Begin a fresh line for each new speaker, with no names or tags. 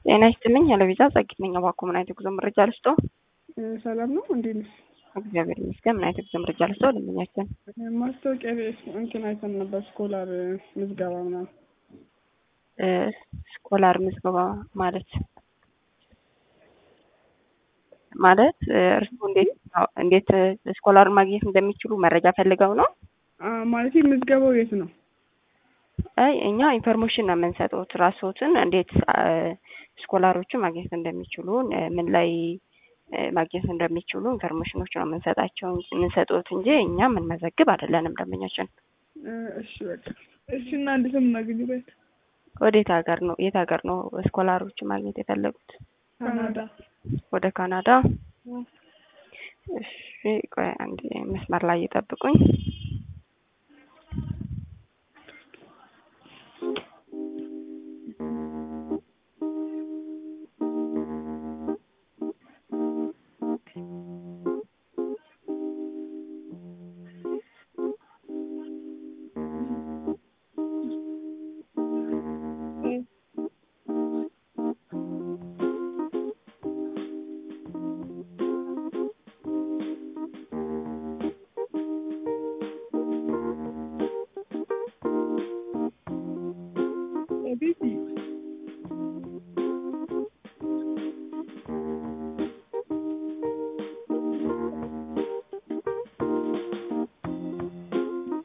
ጤና ይስጥልኝ። ያለቪዛ ጸጊት ነኝ። እባክዎ ምን አይነት የጉዞ መረጃ ልስጦ?
ሰላም ነው። እንዴት ነሽ?
እግዚአብሔር ይመስገን። ምን አይነት የጉዞ መረጃ ልስጦ? ደንበኛችን
ማስታወቂያ እንትን አይተን ነበር፣ ስኮላር ምዝገባ ምናምን።
ስኮላር ምዝገባ ማለት ማለት እርስዎ እንዴት እንዴት ስኮላር ማግኘት እንደሚችሉ መረጃ ፈልገው ነው?
ማለት ምዝገባው የት ነው?
አይ እኛ ኢንፎርሜሽን ነው የምንሰጡት። ራስዎትን እንዴት ስኮላሮችን ማግኘት እንደሚችሉ ምን ላይ ማግኘት እንደሚችሉ ኢንፎርሜሽኖች ነው የምንሰጣቸው የምንሰጡት እንጂ እኛ የምንመዘግብ አይደለንም። ደንበኛችን
እሺ በቃ እሺ። እና እንዴት ነው የምናገኝበት?
ወዴት ሀገር ነው የት ሀገር ነው ስኮላሮችን ማግኘት የፈለጉት?
ካናዳ።
ወደ ካናዳ። እሺ ቆይ አንዴ መስመር ላይ ይጠብቁኝ።